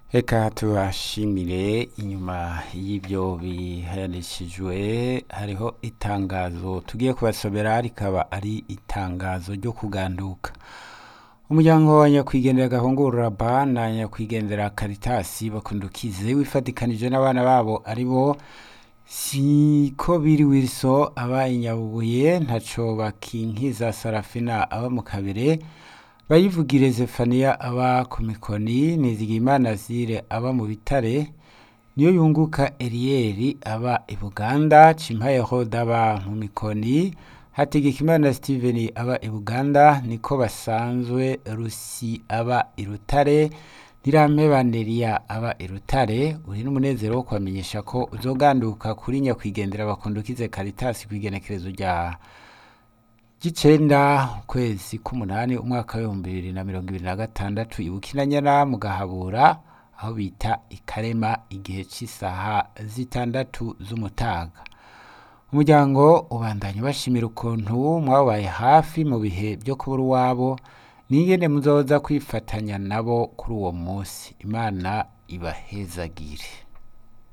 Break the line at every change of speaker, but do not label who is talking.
Reka tubashimire inyuma y'ibyo bihayanishijwe hariho itangazo tugiye kubasomera rikaba ari itangazo ryo kuganduka umuryango wa nyakwigendera gahungurura ba na nyakwigendera karitasi bakundukize wifatikanije n'abana babo ari bo siko biri wilso aba inyabubuye ntaco bakinkiza sarafina aba mu kabere bayivugire zefaniya aba ku mikoni nizigimana zire aba mu bitare niyo yunguka eriyeri aba i buganda cimpaye hoda aba mu mikoni hategekimana steven aba i buganda niko basanzwe rusi aba i rutare nirampeba neriya aba i rutare uri n'umunezero wo kubamenyesha ko uzoganduka kuri nyakwigendera bakundukize karitasi kw'igenekerezo rya gicenda ukwezi k'umunani umwaka w'ibihumbi bibiri na mirongo ibiri na gatandatu ibukinanyana mu gahabura aho bita ikarema igihe cy'isaha zitandatu z'umutaga umuryango ubandanya bashimira ukuntu mwabaye hafi mu bihe byo kubura uwabo n'ingene muzoza kwifatanya nabo kuri uwo munsi imana ibahezagire